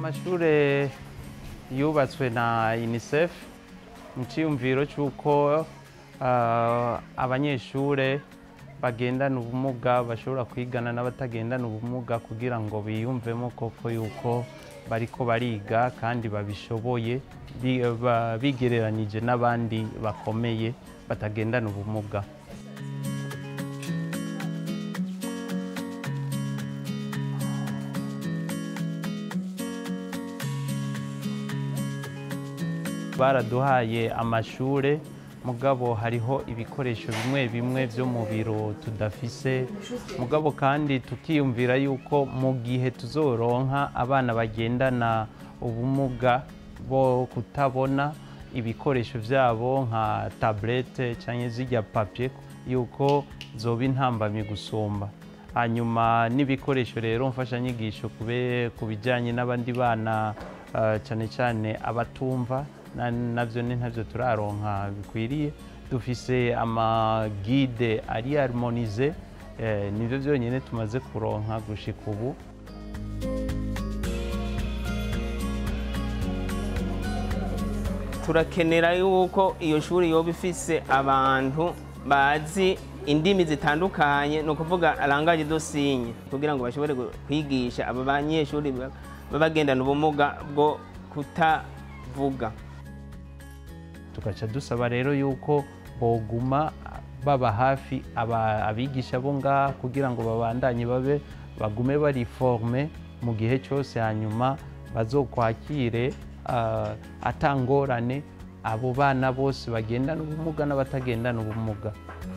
amashure yubatswe na unicef mu cyiyumviro cy'uko ah, abanyeshure bagendana ubumuga bashobora kwigana n'abatagendana ubumuga kugira ngo biyumvemo koko yuko bariko bariga kandi babishoboye bi- ba- bigereranije n'abandi bakomeye batagendana ubumuga baraduhaye amashure mugabo hariho ibikoresho bimwe bimwe byo mu biro tudafise mugabo kandi tukiyumvira yuko mu gihe tuzoronka abana bagendana ubumuga bo kutabona ibikoresho byabo nka tablete cyangwa zijya papier yuko zoba intambamyi gusumba hanyuma n'ibikoresho rero mfashanyigisho kube ku bijyanye n'abandi bana eh, cyane cyane abatumva na- navyo ni ntavyo turaronka bikwiriye dufise amagide ari harmonize eh, nivyo byonyine tumaze kuronka gushika ubu turakenera yuko iyo shuri yoba ifise abantu bazi indimi zitandukanye ni ukuvuga arangaje dosinye kugira ngo bashobore gu- kwigisha aba banyeshuri ba- baba bagendana ubumuga bwo kutavuga tugaca dusaba rero yuko boguma baba hafi aba- abigisha bo ngaha kugira ngo babandanye babe bagume bari forme mu gihe cyose hanyuma bazokwakire ah, atangorane abo bana bose bagendana ubumuga n'abatagendana ubumuga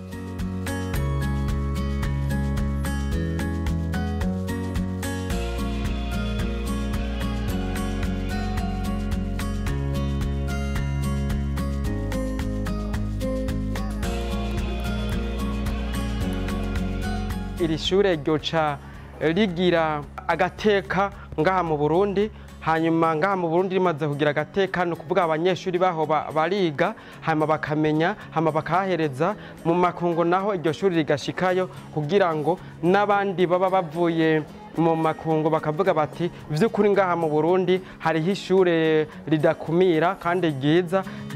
iri shure ryoca rigira agateka ngaha mu burundi hanyuma ngaha mu burundi rimaze kugira agateka ni ukuvuga abanyeshuri baho ba- bariga hanyuma bakamenya hanyuma bakahahereza mu makungu naho iryo shuri rigashikayo kugira ngo n'abandi baba bavuye mu makungu bakavuga bati by'ukuri ngaha mu burundi hariho ishure ridakumira kandi ryiza